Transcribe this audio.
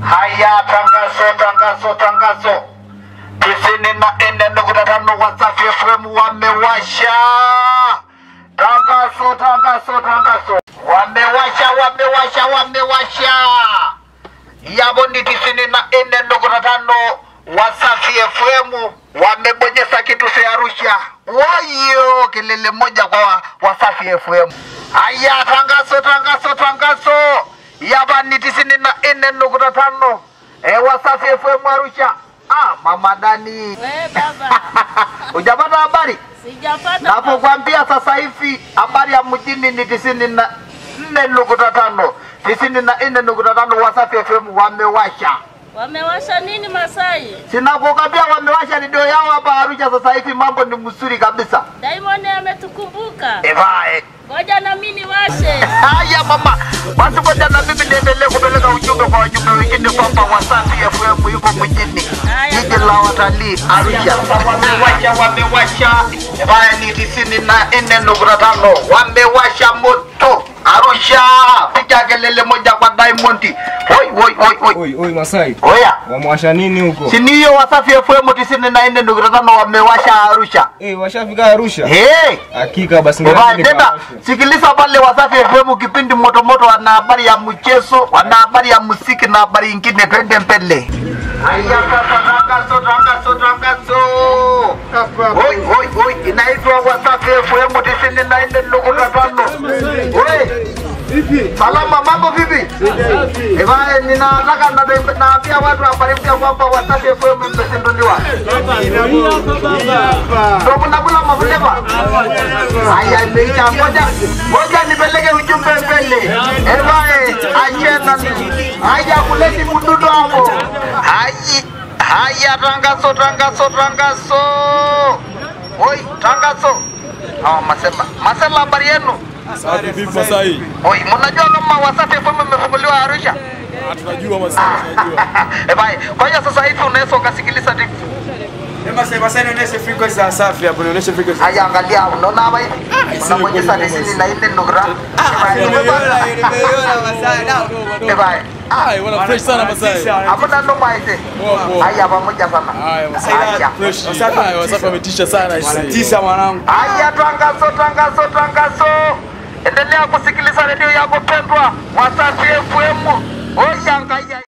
Haya, tangazo, tangazo, tangazo. Tisini na nne nukta tano Wasafi FM wamewasha tangazo, tangazo, tangazo. Wamewasha, wamewasha, wamewasha. Yabo ni tisini na nne nukta tano Wasafi FM wamebonyeza kitu cha Arusha. Wayo, kelele moja kwa Wasafi FM. Haya, tangazo, tangazo, tangazo. Yaba ni tisini na nne nukta tano e, Wasafi FM Arusha. Ah, mama Dani, We baba, hujapata habari? sijapata baba. Napokuambia sasa hivi habari ya mjini ni tisini na nne nukta tano tisini na nne nukta tano Wasafi FM wamewasha. Wamewasha nini Masai? Sinakukwambia wamewasha redio yao hapa Arusha sasa hivi, mambo ni mzuri kabisa. Diamond ametukumbuka. Evae. Ngoja na mimi niwashe. Haya mama, basi ngoja na mimi niendelee kupeleka ujumbe kwa wajumbe wengine kwamba Wasafi FM yuko mjini Haya, jiji la watalii Arusha. Wamewasha, wamewasha baya ni tisini na nne nukta tano wamewasha moto Arusha, piga kelele moja kwa Diamond. Oi, oi, oi, oi. Oi, oi Masai. Oya, Wamewasha nini huko? si ni hiyo Wasafi FM tisini na nne nukta tano wamewasha Arusha. Eh, washafika Arusha? Hey! Hakika basi Eba, ngoja tena nikawashe. sikiliza pale Wasafi FM kipindi moto moto, wana habari ya mchezo, wana habari ya muziki na habari ingine, twende mbele. Haya sasa, tangazo tangazo tangazo. Oi oi oi, inaitwa Wasafi FM tisini na nne nukta tano. Oi. Salama, mambo vipi? Eba, ninataka na- naambia watu habari mpya kwamba Wasafi FM imezinduliwa. Ndio mnakula mafuleva? Haya, imeisha. Ngoja ngoja nipeleke ujumbe mbele. Ebae, achena. Haya, kuleti mdudu hapo. Hayi, haya, tangazo, tangazo, tangazo. Oi, tangazo. Hawa masema, masema habari yenu. Safi vipi Masai? Oi, mnajua kama Wasafi FM imefunguliwa Arusha? Ah, tunajua Masai, tunajua. Ebae, kwa hiyo sasa hivi unaweza ukasikiliza TV. Masai, Masai nionyeshe frequency za Safi hapo, nionyeshe frequency. Haya, angalia, unaona hapa hivi? Unabonyeza tisini na nne nukta. Ebae, Ai, wana fresh sana Masai. Hakuna noma hizi. Poa, poa. Haya pamoja sana. Haya Masai. Haya. Fresh. Wasafi Ai, Wasafi wametisha sana isi. Tisa mwanangu. Haya, tangazo, tangazo, tangazo. Endelea kusikiliza redio yako pendwa Wasafi FM. Oya ngaya.